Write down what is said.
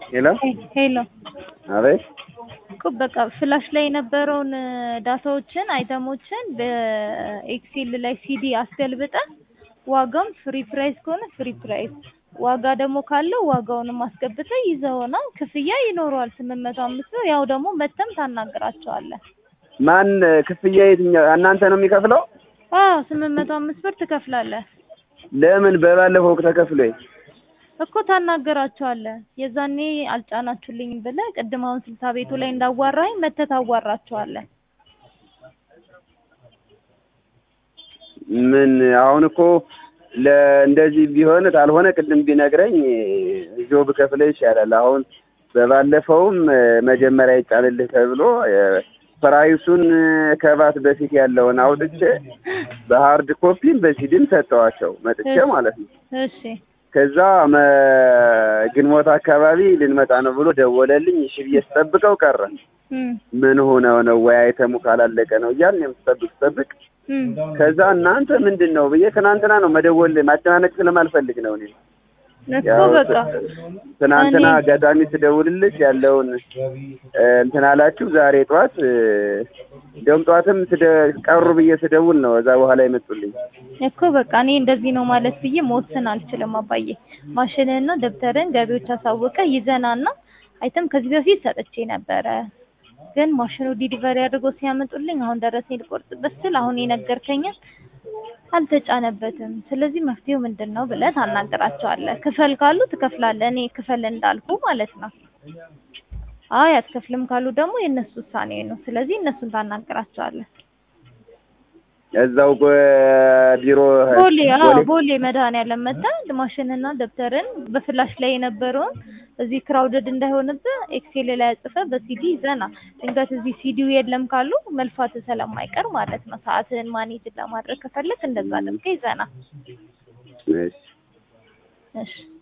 ሄሎ ሄሎ አቤት እኮ በቃ ፍላሽ ላይ የነበረውን ዳታዎችን አይተሞችን በኤክሴል ላይ ሲዲ አስገልብጠን ዋጋውን ፍሪ ፕራይስ ከሆነ ፍሪ ፕራይስ ዋጋ ደግሞ ካለው ዋጋውንም አስገብተህ ይዘውና ክፍያ ይኖረዋል ስምንት መቶ አምስት ብር ያው ደግሞ መተም ታናግራቸዋለህ ማን ክፍያ የትኛው እናንተ ነው የሚከፍለው አዎ ስምንት መቶ አምስት ብር ትከፍላለህ ለምን በባለፈው ተከፍሎ እኮ ታናገራቸዋለህ የዛኔ አልጫናችሁልኝም ብለህ ቅድም አሁን ስልሳ ቤቱ ላይ እንዳዋራኝ መተህ ታዋራቸዋለህ ምን አሁን እኮ ለእንደዚህ ቢሆን ካልሆነ ቅድም ቢነግረኝ እዚሁ ብከፍልህ ይሻላል። አሁን በባለፈውም መጀመሪያ ይጫንልህ ተብሎ ፕራይሱን ከባት በፊት ያለውን አውጥቼ በሀርድ ኮፒም በሲዲም ሰጠዋቸው መጥቼ ማለት ነው። እሺ ከዛ መ- ግንቦት አካባቢ ልንመጣ ነው ብሎ ደወለልኝ። እሺ ብዬ ስጠብቀው ቀረ። እም ምን ሆነው ነው ወይ አይተሙ ካላለቀ ነው እያልን የምትጠብቅ ስጠብቅ እም ከዛ እናንተ ምንድን ነው ብዬ ትናንትና ነው መደወል ማጨናነቅ ስለማልፈልግ ነው እኔ እኮ ያው በቃ ትናንትና እኔ- አጋጣሚ ስደውልልሽ ያለውን እ፣ እንትን አላችሁ። ዛሬ ጠዋት እ፣ እንደውም ጠዋትም ስደ- ቀሩ ብዬ ስደውል ነው እዛ በኋላ ይመጡልኝ። እኮ በቃ እኔ እንደዚህ ነው ማለት ብዬ መወሰን አልችልም አባዬ። ማሽንህና ደብተርን ገቢዎች አሳውቀ ይዘናና አይተም ከዚህ በፊት ሰጥቼ ነበረ፣ ግን ማሽኑ ዲሊቨሪ አድርጎ ሲያመጡልኝ አሁን ደረሰኝ ልቆርጥበት ስል አሁን የነገርከኝን አልተጫነበትም። ስለዚህ መፍትሄው ምንድን ነው ብለህ ታናገራቸዋለህ። ክፈል ካሉ ትከፍላለህ፣ እኔ ክፈል እንዳልኩ ማለት ነው። አይ አትከፍልም ካሉ ደግሞ የእነሱ ውሳኔ ነው። ስለዚህ እነሱን ታናገራቸዋለህ። እዛው ቢሮ ቦሌ አዎ ቦሌ ቦሌ መድኃኒዓለም መጥተህ ማሽንና ደብተርን በፍላሽ ላይ የነበረውን እዚህ ክራውድድ እንዳይሆንብህ ኤክሴል ላይ አጽፈህ በሲዲ ይዘና ድንገት እዚህ ሲዲው የለም ካሉ መልፋት ስለማይቀር ማለት ነው። ሰዓትህን ማኔጅ ለማድረግ ከፈለክ እንደዛ አድርገህ ይዘና። እሺ እሺ